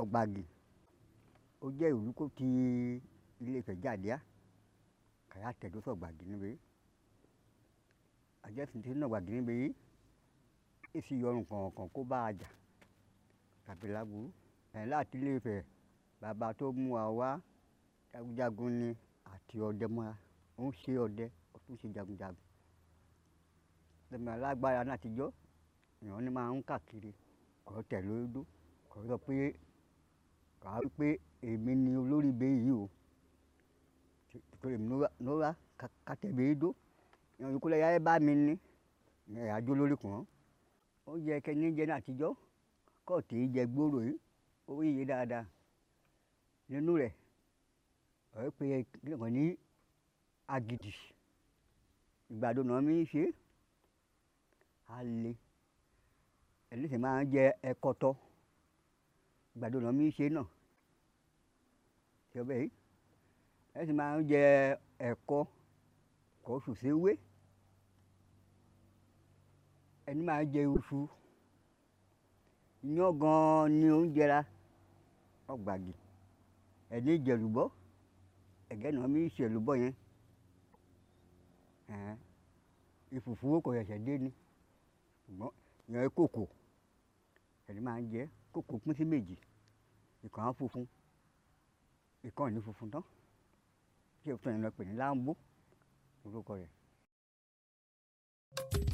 ọ̀gbàgì ó jẹ́ ìlú kó ti Ilé-Ifẹ̀ jáde á kàyà tẹ̀dó sọ̀gbàgì níbí àjẹsìn tí ń nàgbàgì níbí èsì yọrùn kọ̀ọ̀kan kó bá a jà tàbí láburú ẹ̀ láti Ilé-Ifẹ̀ bàbá tó mú wa wá jagunjagun ni àti ọdẹ mọ́ra ó ń ṣe ọdẹ ó tún ṣe jagunjagun lẹ́mi alágbára náà àtijọ́ èèyàn ní máa ń káàkiri kọ́ tẹ̀ lódó kọ́ sọ pé kà á pé èmi ni olórí ibẹ̀ yìí o torí èmi ló wá kàtẹ́bẹ̀ dó èèyàn yòókù lẹ́yà ẹ bá mi ní ẹ̀ àjò lórí kàn ó yẹ kẹ́ni jẹ́ ní àtijọ́ kọ́ọ̀tì jẹ gbòòrò yìí ó yíye dáadáa nínú rẹ̀ ọ̀ pé kílọ̀kan ní agidi ìgbàdo náà mi ṣe alẹ́ ẹni sì máa ń jẹ ẹ̀kọ́tọ́ ìgbàdo náà mi ṣe náà ṣe ọbẹ̀ yìí ẹni sì máa ń jẹ ẹ̀kọ́ kọ́ sùsẹ́wé ẹni máa ń jẹ iṣu iyán gan-an ni oúnjẹ ra ọ̀gbàgì ẹni jẹ̀lúbọ́ ẹ̀gẹ́ náà mi ṣe èlùbọ́ yẹn ìfùfú kò ṣẹ̀ṣẹ̀ dé ni ṣùgbọ́n ìyẹn kòkò ẹni máa ń jẹ kòkò pín sí méjì ìkan á funfun ìkan ò ní funfun tán ṣé ìfúnni lọ pè ní láńbó orúkọ rẹ̀.